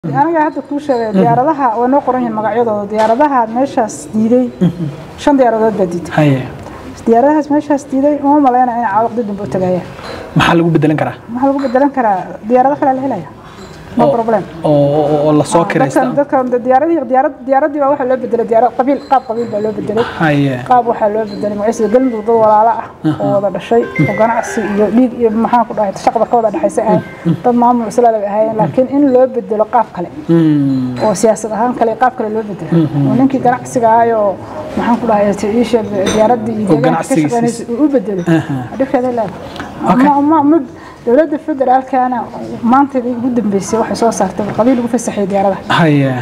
aniga hadda kuu sheegay diyaaradaha waa noo qoran yihiin magacyadooda diyaaradaha meeshaas diiday shan diyaaradood baa diiday haye diyaaradahaas meeshaas diiday uma malaynaya inay caawaqdi dambe u tagayaan maxaa lagu bedelan karaa maxaa lagu bedelan karaa diyaarado kale la helaya no Oo- problem oo oo- oo lasoo kiraysta dadkan dadkan diyaaradii diyaarad diyaaradii baa waxaa loo bedelay diyaarad qabiil qaab qabiil baa loo bedelay haye qaab waxaa loo bedelay magaciisa galmudug dad walaalo ah oo wada dhashay oo ganacsi iyo dhiig iyo maxaan ku dhahay shaqada ka wada dhexaysa ahayn dad maamul islaam ay ahaayeen laakiin in loo bedelo qaab kale Mm, oo siyaasad ahaan kale qaab kale loo bedelo oo ninkii ganacsiga ahaayoo maxaan ku dhahay tiisha diyaaradii iyo Oo deegaanka ka ganacsigiisa- shaqeynaysa uu u bedelay Aha. dhibkeeda Okay. leedahay ma ma dowladda federaalkana maanteedii ugu dambeysay waxay soo saartay qabiil ugu fasaxay diyaaradaha haye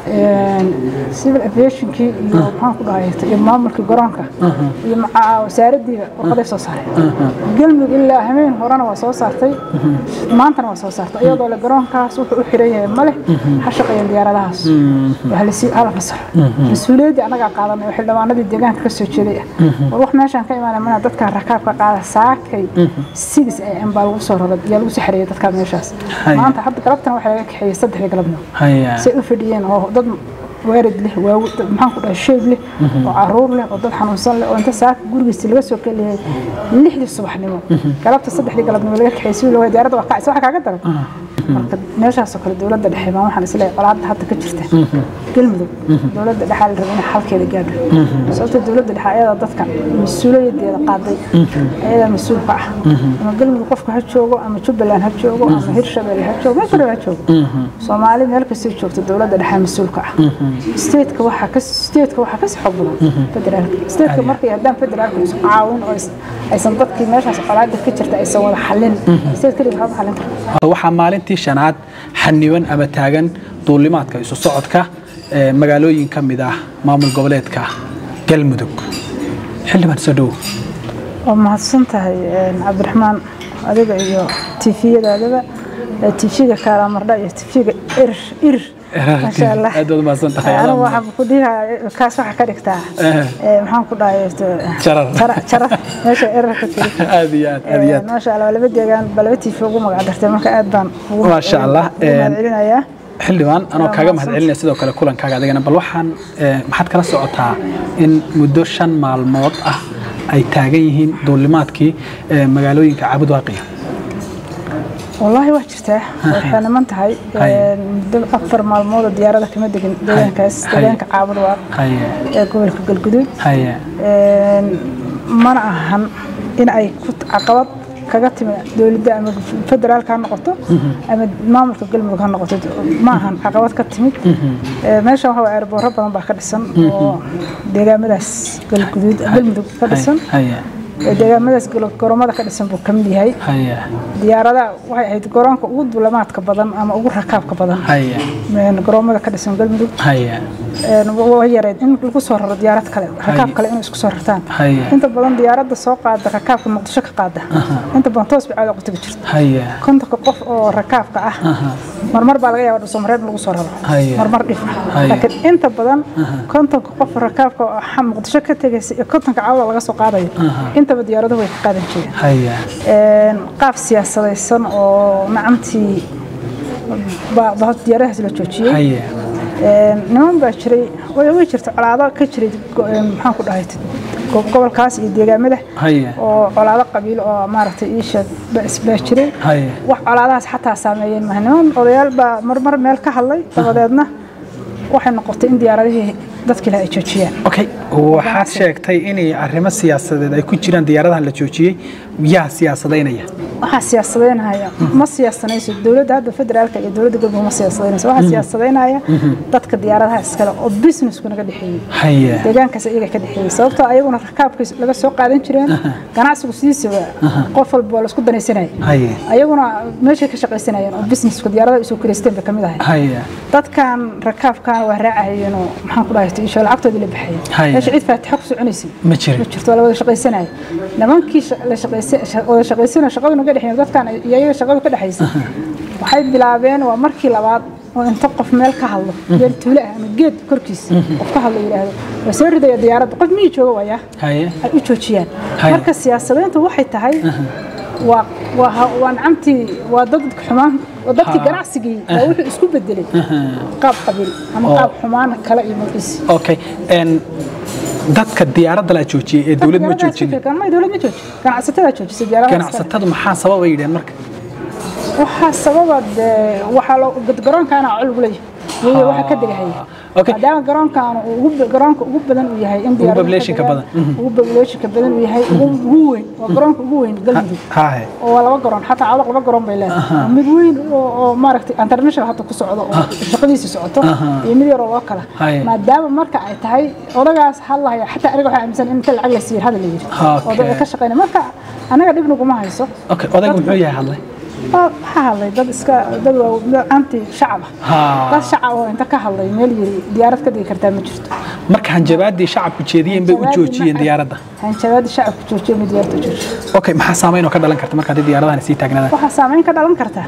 civil aviationkii iyo maxaan ku dhahay iyo maamulkii garoonka iyo maca wasaaradiiba warqaday soo saareen galmudug ilaa hameen horena waa soo saartay maantana waa soo saartay iyadoo le garoonkaas wuxuu u xiran yahay male ha shaqeeyeen diyaaradahaas waxa lasii hala fasaxo mas-uuliyaddii annagaa qaadanay oo xildhibaanadii deegaanka ka soo jeeday ah war wax meeshaan ka imaanay mana dadka rakaabka qaada saakay sidis ay baa lagu soo raray yaa lagu soo xareeyay dadka meeshaas Haya. maanta hadda galabtana waxaa laga kaxeeyey saddexdii galabnimo haye say u fadhiyeen oo dad waarid leh waaw dad maxaan ku dhahay sheyb leh oo caruur leh oo dad xanuunsan leh oo inta saaka gurigiisa laga soo keliyay lixdii subaxnimo galabta saddexdii galabnimo laga kaxeeyey si loo diyaaradda waa kacaysa waxa kaaga daran marka meeshaasoo kale dowladda dhexe baan waxaan isleeyahay colaadda hadda ka jirta galmudug dowladda dhexe la raba inay xalkeeda gaadho sababta dowladda dhexe ayadaa dadka mas-uuliyadeeda qaaday ayadaa mas-uulka ah ama galmudug qofka ha joogo ama jubbaland ha joogo ama hirshabelle ha joogo meel kale ha joogo soomaali meel kastay joogto dowladda dhexe mas-uulka ah stateka waxaa ka stateka waxaa kasii xoog badan federaalka stateka markay haddaan federaalka isku caawin oo is- aysan dadkii meeshaas colaadda ka jirta aysan wada xallin state keliga waxba xallin karta waxaa maalintii shanaad xaniban ama taagan duulimaadka isu socodka ee magaalooyin ka mid ah maamul goboleedka galmudug xildhibaan soo dhow waa mahadsan tahay cabdiraxmaan adiga iyo tifiyadaadaba tifiga kaalamardha iyo tifiga irir irir maasha allah aad baad mahadsan tahay anigu waxaan ku dhihaa kaas waxaa ka dhigtaa Eh. eh, maxaan ku dhahay Jarar. jarar meesha irir ka tiri aad iyo aad aad iyo aad maasha allah waa laba deegaan ba laba tifi ugu magac dartay marka aad baan ugu Maasha Allah. ugu mahadcelinayaa xildhibaan anoo Waa kaaga mahadsan. mahadcelinaya sidoo kale kulankaaga adigana bal waxaan eh, maxaad kala socotaa in muddo shan maalmood ah ay taagan yihiin duulimaadkii eh, magaalooyinka caabud waaqiya wallaahi waa jirtaa waxay niman tahay Hay. muddo afar maalmood oo diyaarada kama degin deegaankaas Hay. deegaanka caabud waa haye ee gobolka galguduud haye Een, mana ahan in ay ku caqabad kaga timi dowladda ama federaalka ha noqoto ama maamulka galmudug ha noqoto ma ahan caqabad ka timid Ee, meeshan waxa airboorro badan baa ka dhisan oo deegaamadaas galguduud galmudug ka dhisan haye ee deegaamadaas galo- garoomada ka dhisan buu ka mid yahay haye diyaarada waxay ahayd garoonka ugu duulamaadka badan ama ugu rakaabka badan haye Een, garoomada ka dhisan galmudug haye Een, wa- waa yareed in lagu soo raro diyaarad kale rakaab kale inay isku soo rartaan haye inta badan diyaaradda soo qaada rakaabka muqdisho ka qaada inta badan toos bay caada ku tagi jirta haye kontonka qof oo rakaabka ah marmar baa laga yaabaa dhuusamareeb lagu soo raro Haya. marmar dhif ah Haya. laakiin inta badan kontonka qof rakaabka oo xa- muqdisho ka tegaysa iyo kontonka caawada laga soo qaadayo intaba diyaaraduhu way ka qaadan jireen haye Een, qaab siyaasadaysan oo nacamtii baa baa diyaaradahaas la joojiyey haye Een, niman baa jiray way way jirta colaado ka jiray go- een, maxaan ku dhahay go- gobolkaas iyo deegaamada haye oo colaado qabiil oo maaragtay ii sheeg ba- is- baa jiray haye wax colaadahaas xataa saameeyeen maaha niman odayaal baa marmar meel ka hadlay dabadeedna waxay noqotay in diyaaradihii dadkii laha ay joojiyaan okay waxaad sheegtay inay arrimo siyaasadeed ay ku jiraan diyaaradahan la joojiyey yaa siyaasadaynaya waxaa siyaasadeynaya ma siyaasanayso dowladda hadda federaalka iyo dowladda galmudug ma siyaasadeynayso waxaa siyaasadeynaya dadka diyaaradaha iskale oo businessku naga dhexeeyey haye deegaankaas iyaga ka dhexeeyey sababtoo ayaguna rakaabka laga soo qaadan jireen ganacsigu sidiisaba qof walba waa laisku danaysanayay haye ayaguna meeshay ka shaqaysanayeen oo businesska diyaaradaha isoo kireysteen bay ka mid ahay haye dadkan rakaabkan waa raacayeen oo maxaan ku dhahay isho lacagtoodii la baxayeen Haya. meesha cid faatixa ku soconaysay ma jirin ma jirto waa la wada shaqaysanaya nimankii sha- la shaqaysa- sha- wada shaqaysana shaqadu naga dhexeyn dadkan iyo ayaga shaqadu ka dhexaysa waxay bilaabeen waa markii labaad oo inta qof meel ka hadlo meel tuulo ah ama geed korkiisa qof ka hadlo yidhaahdo waa soo ridaya diyaaradda qof miyii jooga wayaa haye ay u joojiyaan Haya. marka siyaasadayntu waxay tahay waa waa ha- waa nacamtii waa dad xumaan oo dadkii Ha. ganacsigii baa wuxuu isku bedelay qaab qabiil ama Oo. qaab xumaan kale iyo magaciisi okay een dadka diyaaradda la joojiyey ee dowlad ma joojin ma dowlad ma joojin ganacsatada joojisay diyaaradaha ganacsatadu maxaa sababa yidheen marka waxaa sababa dee waxaa loo garoonkaana col ugu leeyahay weeye waxa ka degahaya Okay. maadaama garoonkaan uu ugu garoonka ugu badan uu yahay in diyaaradaha population-ka ka badan. degaan, ugu population-ka badan uu yahay ugu ugu weyn waa garoonka ugu weyn galmudug haahe oo waa laba garoon xataa cawdaq laba garoon bay leedahay mid weyn oo oo maaragtay international hadda ku socdo oo shaqadiisa socoto iyo mid yar oo loo kala Haye. maadaama marka ay tahay odagaas hadlaya xataa aniga waxaa aaminsan in inta lacag la siiyey hadal la yidhi oo dad ay ka shaqeynaya marka anaga dhib naguma hayso okay odaygu muxuu yahay hadlay Waa- waxaa hadlay dad iska dad waa dad anti shacab ah haa dad shacab oo inta ka hadlay meel yiri diyaarad ka digi kartaa ma jirto marka hanjabaadii shacabku jeediyeen bay u joojiyeen diyaaradda hanjabaadi shacabku joojiyo ma diyaarta joojiyo okay maxaa saameyn oo ka dhalan karta marka haddii diyaaradahan sii taagnaadaan waxaa saameyn ka dhalan kartaa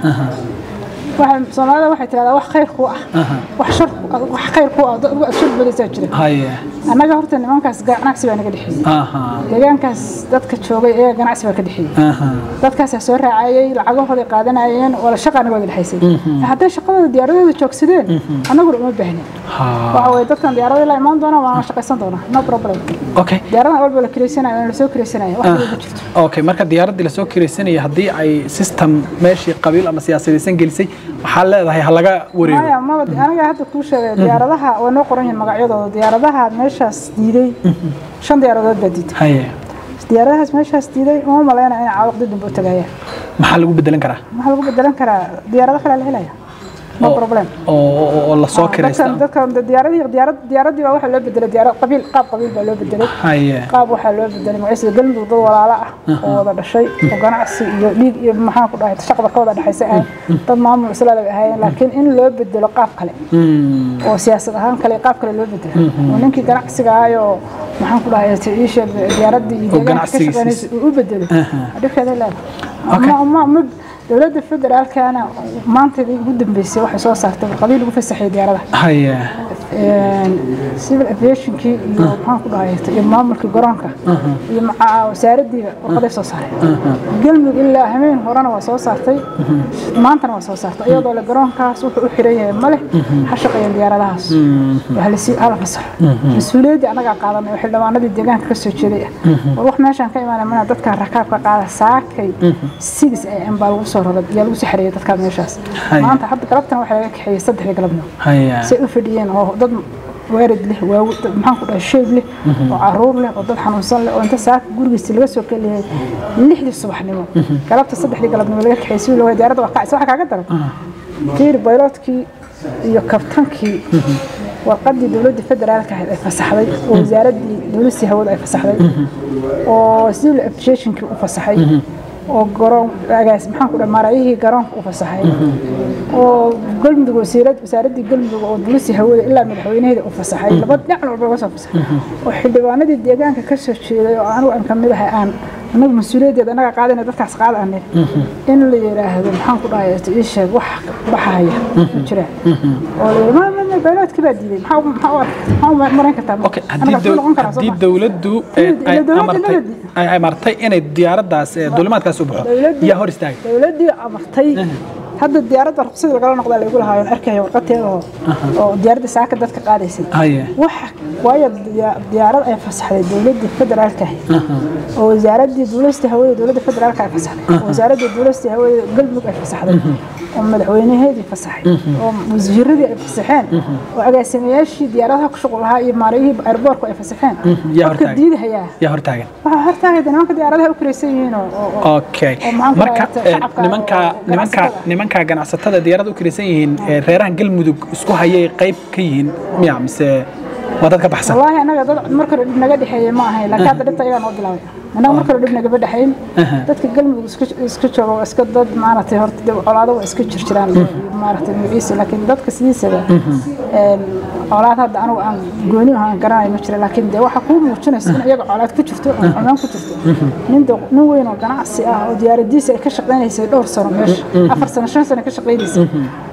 waxa soomaalida waxay tirahdaa wax khayr ku ah wax shar wax khayr ku ah dad aad shar badaysaa jira haye annaga horta nimankaas ganacsi baa naga dhexeeyey aha deegaankaas dadka joogay ayaa ganacsi baa ka dhexeeyey aha dadkaasaa soo raacayey lacagahooday qaadanayeen wala shaqa anaga wada dhexaysay hadday shaqadooda diyaaradooda joogsadeen annaguna uma baahnin haa waxa weye dadkan diyaaradii la imaan doona waana shaqaysan doonaa no problem okay diyaaradan walba la kiraysanaya waana lasoo kiraysanaya wax kale ma jirto okay marka diyaaraddii lasoo kiraysanaya haddii ay system meeshii qabiil ama siyaasadaysan gelisay waxaa leedahay ha laga wareego maya maba aniga hadda kuu sheegay diyaaradaha way noo qoran yihiin magacyadooda diyaaradaha meeshaas diiday shan diyaaradood baa diiday haye diyaaradahaas meeshaas diiday uma maleyna inay caawaqdi dambe u tagayaan maxaa lagu bedelan karaa waxaa lagu bedelan karaa diyaarado kale la helaya no Oo- problem oo oo- oo lasoo kiraysta dadkan dadkan diyaaradii diyaarad diyaaradii baa waxaa loo bedelay diyaarad qabiil qaab qabiil baa loo bedelay haye qaab waxaa loo bedelay magaciisa galmudug dad walaalo ah oo wada dhashay oo ganacsi iyo dhiig iyo maxaan ku dhahay shaqada ka wada dhexaysa ahayn dad maamul islaada bay ahaayeen laakiin in loo bedelo qaab kale Mm, oo siyaasad ahaan kale qaab kale loo bedelo oo ninkii ganacsiga ahayoo maxaan ku dhahay tiisha diyaaradii iyo deegaanka ka ganacsigiisa- shaqeynaysa uu u bedelo Aha. dhibkeeda leedahay Okay. Ma- ma- ma- dowladda federaalkana maantadii ugu dambeysay waxay soo saartay warqadii lagu fasaxay diyaaradaha haye civil aviationkii iyo maxaan ku dhahay iyo maamulkii garoonka iyo maca wasaaradiiba warqaday soo saareen galmudug ilaa hameen horena waa soo saartay maantana waa soo saartay iyadoo le garoonkaas wuxuu u xiran yahay male ha shaqeeyeen diyaaradahaas halasi hala fasaxo mas-uuliyaddii annagaa qaadanay oo xildhibaanadii deegaanka ka soo jeeday ah war wax meeshaan ka imaanay mana dadka rakaabka qaada saakay sidis ay baa lagu soo raray yaa lagu soo xareeyay dadka meeshaas Haya. maanta hadda galabtana waxaa laga kaxeeyey saddexdii galabnimo haye say u fadhiyeen oo dad waarid leh waaw dad maxaan ku dhahay sheyb leh oo caruur leh oo dad xanuunsan leh oo inta saaka gurigiisa laga soo keliyay lixdii subaxnimo galabta saddexdii galabnimo laga kaxeeyey si loo diyaaradda waa kacaysa waxaa kaaga daran fiir bayloodkii iyo kabtankii warqadii dowladda federaalka ahayd ay fasaxday oo wasaaraddii dowladii hawada ay fasaxday oo civil aviationkii u fasaxay oo garoon agaas maxaan ku dhahay maarayihii garoonka u fasaxay oo galmudug wasiirad wasaaraddii galmudug oo dowladii hawada ilaa madaxweynaheeda u fasaxay laba dhinac walba laga soo fasaxay oo xildhibaanadii deegaanka ka soo jeeday oo anigu aan kamid ahay aan anagu mas-uuliyaddeeda anaga qaadana dadkaas qaad aan in la yiraahdo maxaan ku dhahay ii sheeg wax baxaya ma jiraan oo la yidhi ma ma ma bayloodkii baa diiday maxaa maxaa u ark- maxaa u marayn kartaa okay Anaga haddii suu noqon karaa soo haddii ma? dowladdu Ila ay dowladda amartay nabadi. ay amartay inay diyaaraddaas ee duulimaadkaas u baxo Dowladdu- yaa hor istaagay dowladdii amartay hadda diyaaradda ruqsadii lagala noqdaa laygu lahaayo arkaya warqateeda oo oo diyaaradda saaka dadka qaadaysay haye waxa waayo diya- diyaarad ay fasaxday dowladda federaalka ahayd oo wasaaraddii duulista hawada dowladda federaalka ay fasaxday oo wasaaraddii duulista hawada galmudug ay fasaxday oo madaxweynaheedii fasaxay oo wasiiradii ay fasaxeen oo agaasimayaashii diyaaradaha ku shuqul lahaa iyo maarayihii airboorku ay fasaxeen yaa qofka hortaagan. diidahayaa yaa hor taagan waxaa hortaagayda nimanka diyaaradaha u kiraysan yihiin oo- oo oo- okay oo maxaan ku marka dhahay, eh, shacabka nimanka oo nimanka ganacsatada. nimanka ganacsatada diyaaradda u kiraysan yihiin ee reerahan galmudug isku hayay qayb ka yihiin miya mise waa dad ka baxsan والله أنا dad marka hore dhib naga dhexeeyay ma ahayn laakiin hadda dhibta ayagaa noo bilaabay annaga marka hore dhib nagama dhexayn dadka galmudug iska iska jooga waa iska dad maaragtay horta dib colaado waa iska jirjiraan maaragtay magaciisa laakiin dadka sidiisaba een colaad hadda anigu aan gooni ahaan garanayo ma jira laakiin dee waxa kuu muujinaysa in iyaga colaad ku jirto oo xumaan ku jirto nin do- nin weyn oo ganacsi ah oo diyaaradiisa ay ka shaqaynaysay dhowr sano meesha afar sano shan sano ka shaqaynaysay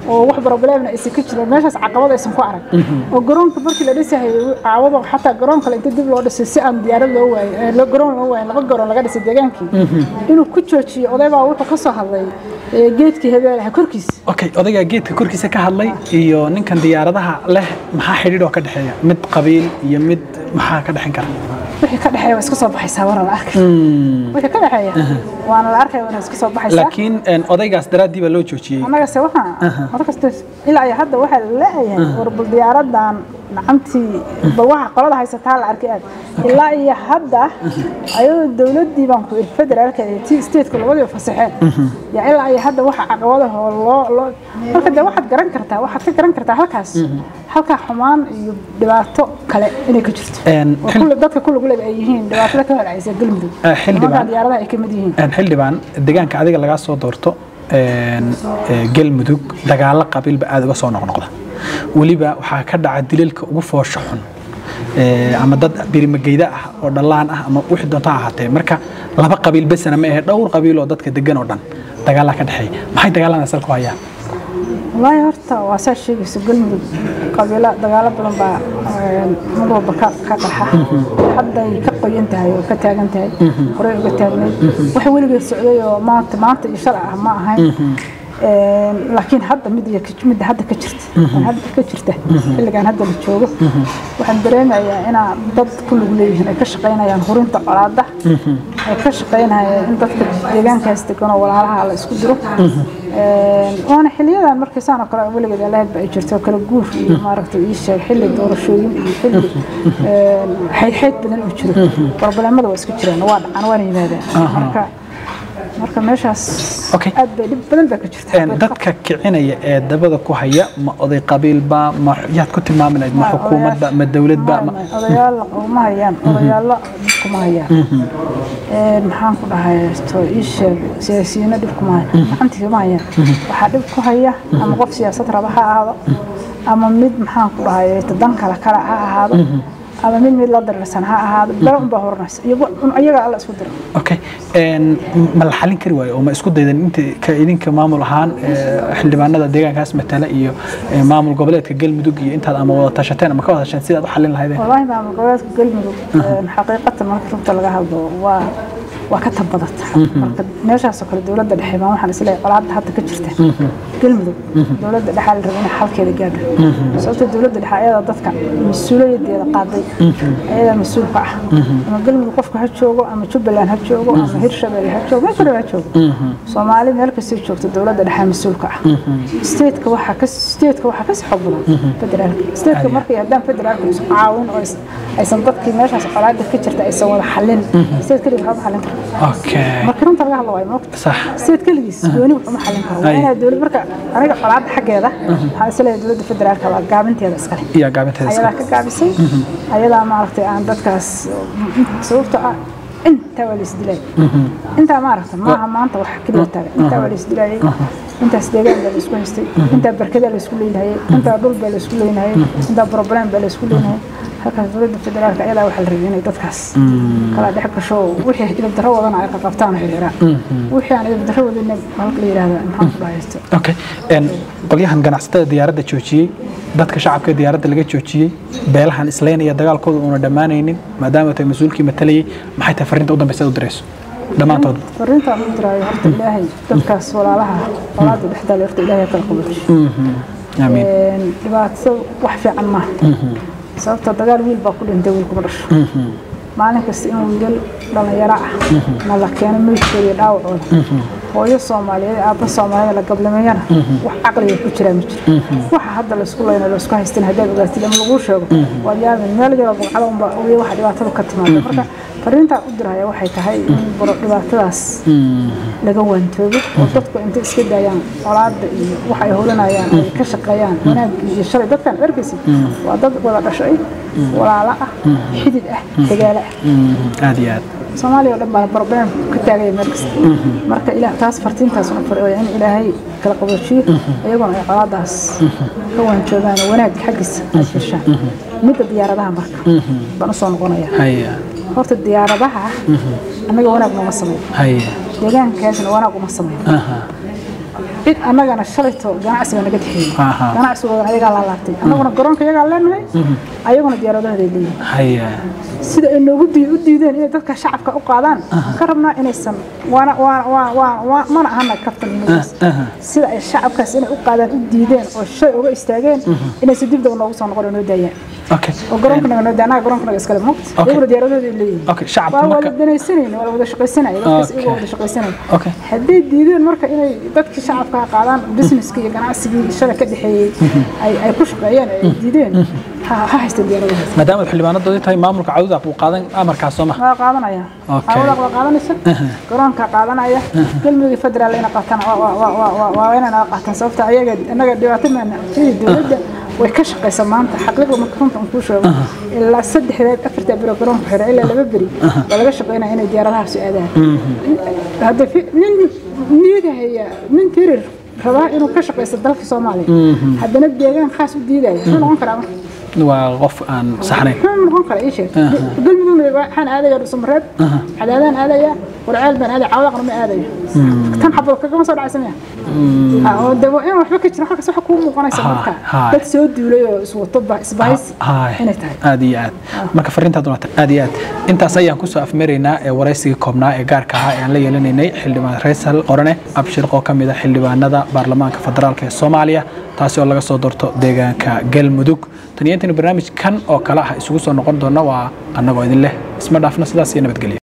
oo wax problemna aysan ka jirin meeshaas caqabad aysan ku arag oo garoonka markii la dhisahay caawado xataa garoon kale inta dib loo dhisay si aan diyaarad loo waayin loo garoon loo waayin laba garoon laga dhisay deegaankii inuu ku joojiyo oday baa wuxuu ka soo hadlay ee, geedkii habeelaha korkiisa okay odaygaa geedka korkiisa ka hadlay iyo ninkan diyaaradaha leh maxaa xidhiidh oo ka dhexeeya mid qabiil iyo mid maxaa ka dhexin kara wixii ka dhexeeya waa iska soo baxaysaa waana la arkay wixii ka dhexeeya waana la arkaya waana iska soo baxaysaa laakiin een, odaygaas daraaddii baa loo joojiyey annaga se waxaa mar kasta ilaa iyo hadda waxaa la leeyahay war bal diyaaradan nacantii bal waxa qolada haysataa la arkay aad ilaa iyo hadda ayadoo dowladdii baan ku iri federaalka iyo tii stateka labadiiba fasaxeen yaa ilaa iyo hadda waxa caqabadaho loo loo marka dee waxaad garan kartaa waxaad ka garan kartaa halkaas halkaa xumaan iyo dhibaato kale inay ka jirto Een, oo xil- kulle dadka kulligu leba ay yihiin dhibaatada ka holcaysa galmudug Eh, xildhibaan. Nimanka diyaaradaha ay ka mid yihiin Een, xildhibaan deegaanka adiga lagaa soo doorto een, ee, galmudug dagaalo qabiilba aada uga soo noqnoqda weliba waxaa ka dhaca dilalka ugu foosha xun ee, ama dad birimageyda ah oo dhallaan ah ama wixii doonta ha ahaatee marka laba qabiil besana ma ahe dhowr qabiil oo dadka degan oo dhan dagaalaa ka dhexeeya maxay dagaalada asal ku hayaan wallaahi horta waa saa sheegayso galmudug qabiilo dagaalo badan baa een, mar walba ka ka qarxa hadday ka qoyan tahay oo ka taagan tahay horey uga taagnayd wax weligeed socday oo maanta maanta iyo shalay ah ma ahayn Een, laakiin hadda mid iyo ka- midda hadda ka jirta tan hadda ka jirta xilligan hadda la joogo waxaan dareemayaa inaa dad ku lug leeyihiin ay ka shaqaynayaan hurinta colaada ay ka shaqaynayaan in dadka deegaankaas degan oo walaalaha la isku diro Een, waana xiliyadan markii saan oo kale weligeed alaahad ba ay jirto oo kala guur iyo maaragtay ii sheeg xilli doorashooyin iyo xilli een, xaydxayd badan uu jiro barbalemada waa iska jiraan waa dhacaan waana yimaadaan marka marka meeshaas Okay. aad bay dhib badan baa ka jirta Een, dadka kicinaya ee dabada ku haya ma oday qabiilba ma yaad ku tilmaami lahayd ma xukuumadba ma dowladba ma odayaal uma hayaan odayaalo kuma hayaan Een, maxaan ku dhahay to ii sheeg siyaasiyiino dhib kuma hayaan gacantii kuma hayaan waxaa dhib ku haya ama qof siyaasad raba ha ahaado ama mid maxaan ku dhahay dan kale kale ha ahaado ama mid mid la darirsan ha ahaado bale unbaa horanaysa iyagu- un iyaga alla isku dira okay Een, ma la xalin kari waayo oo ma isku daydan inta ka idinka maamul ahaan ee, xildhibaanada deegaankaas matala iyo ee, maamul goboleedka galmudug iyo intaad ama wada tashateen ama ka wada tashateen sidaad u xalin lahaydeen والله ما مقولات قلمي حقيقة ما كنت لقى هذا و وكتب بدت marka meeshaas oo kale dowladda dhexe baan waxaan isleeyahay qolaada hadda ka jirta galmudug dowladda dhexe la rabay inay xalkeeda gaadho sababta dowladda dhexe ayada dadka mas-uuliyadeeda qaaday ayada mas-uulka ah ama galmudug qofka ha joogo ama jubbaland ha joogo ama hirshabelle ha joogo meesha ha joogo soomaali meel kastay joogto dowladda dhexe mas-uulka ah stateka waxaa ka stateka waxaa ka xoog badan federaalka stateka markay haddaan federaalka isku caawin oo is- aysan dadkii meeshaas colaada ka jirta aysan wada xalin state keligiis waxba xalin karo okay marka runta laga hadla waayo moogta sax state keligiis gooni waxuma xalin karo waa Ay. inaa dowlad marka aniga colaada xaggeeda waxaan isleeyahay dowladda federaalka waa gaabinteeda iskale iyo gaabinteeda ayadaa ka gaabisay ayadaa maaragtay aan dadkaas sababta ah intaa waa laisdilayay intaa maaragta maaha maanta wax keliya taagan intaa waa laisdilayay intaas deegaan baa laisku haystay intaa barkadaa laisku leynahayay intaa dhul baa laisku leynahayay intaa problem baa laisku leynahayay halkaas dowladda federaalka ayadaa waxaa la rabay inay dadkaas kala dhex gasho wixii idib darro wadana ay qabtaan oo xiriiraan wixii aan idib darro wadina halka la yidhaahda maxaan ku dhahaysto okay Een, qolyahan ganacsatada diyaaradda joojiyey dadka shacabka diyaaradda laga joojiyey beelahan islaynaya dagaalkooda uuna dhammaanaynin maadaama tay mas-uulkii matalayay maxay tahay farriinta u dambaysa aad u dirayso dhammaantood fariintaan u diraayo horta ilaahay dadkaas walaalaha walaada dhexdaale horta ilaahay ha kala qabajiyo aamiin Een, dhibaato wax fiican maaha sababta dagaal wiil baa ku dhintay wiil kuma dhasho maalin kasta in wiilal dhalinyaro ah na la keeno meydkooda iyo dhaawacooda hooyo soomaaliyeed aabba soomaaliyeed la gablameeyana wax caqliga ku jiraa ma jiro waxa hadda laysku leyno laysku haystin haddaad ogaatid ama laguu sheego waad yaabin meel yaroo bugcada unba ogeya waxa dhibaatada ka timaada marka fariintaan u diraya waxay tahay in baro dhibaatadaas laga waantoobo oo dadku intay iska daayaan colaada iyo waxa ay holanayaan ay ka shaqeeyaan wanaagii iyo shalay dadkan arkaysa waa dad wada dhashay walaalo ah xidid ah dagaalo ah aad iyo aad soomaaliya oo dhan baa problem ka taagaya meel kasta marka ilaah taas fartiintaas una fariyo in ilaahay kala qaboojiyo iyaguna ay colaadaas ka waanjoogaan oo wanaag xaggiisa ay fiirshaan midda diyaaradaha marka baan usoo noqonaya haya horta diyaaradaha annaga wanaag nooma sameeyo haya deegaankaasna wanaag uma sameeyo aha cid annagana shalayto ganacsi baa naga dhexeeyey Aha. ganacsigoodan ayagaa laa laabtay annaguna garoonka iyagaa leenahay ayaguna diyaaradahooda ay leeyihin haya sida ay noogu dii- u diideen inay dadka shacabka u qaadaan waxaan ka rabnaa inaysan waana waa waa waa waa mana ahana kaftan inugas aha. sida ay shacabkaas inay u qaadaan u diideen oo shay uga istaageen inaysan dib daba noogu soo noqon oo noo daayaan okay oo garoonka naga noo daa annaga garoonka naga iskale moogta Okay. iyaguna diyaaradahooda ay leeyihin okay shacabka waa marka wada danaysanayna waa wada shaqaysanaya dadkaas iyagoo Okay. wada shaqaysanaya okay hadday diideen marka inay dadkii shacabka qaadaan businesska iyo ganacsigii shada ka dhexeeyey ay ay ku shaqeeyeen ay diideen ha ha haysta diyaaradahaas maadaama xildhibaanadoodii tahay maamulka cawdaq uu qaadan amarkaas soo ma waa qaadanaya Okay. cawdaq waa qaadanaysa garoonka qaadanaya galmudug federaal ina qaataan waa- waa- waa- waa- waa- waa inay naga qaataan sababta ayaga annaga dhibaato maana sidii dowladda way ka shaqaysa maanta xaqiiqda marka runta aan kuu sheego ilaa saddexdeed afarta biro garoonka xira ilaa laba beri waa laga shaqaynaya inay diyaaradahaasi aadaan hadda fi- nin niyada haya nin tirir rabaa inuu ka shaqaysto dalka soomaaliya haddana deegaan khaas u diidaya muxuu noqon karaa marka waa qof aan saxnayn muxuu noqon karaa ii sheeg galmudugna waxaan aadaya dhuusamareeb cadaadaan aadaya warceel baan aadaya cawdaqna ma aadayo tan xabal kagama soo dhacaysa miya Ah, oo dabo in waxba ka jira halkaas waxa kuu muuqanaysa Ha, marka ha. dad soo duulay oo iswato ba- isbahaysi Haay. inay tahay aad iyo aad marka fariintaad waa aad iyo aad intaas ayaan kusoo afmaraynaa ee waraysigii koobnaa ee gaarka ahaa ee aan la yeelanaynay xildhibaan raysal qorane abshirq oo ka mid ah xildhibaanada baarlamaanka federaalk ee soomaaliya taasi oo laga soo doorto deegaanka galmudug tan iyo intaynu barnaamij kan oo kale ah isugu soo noqon doona waa annagoo idin leh isma dhaafna sidaas iyo nabadgelya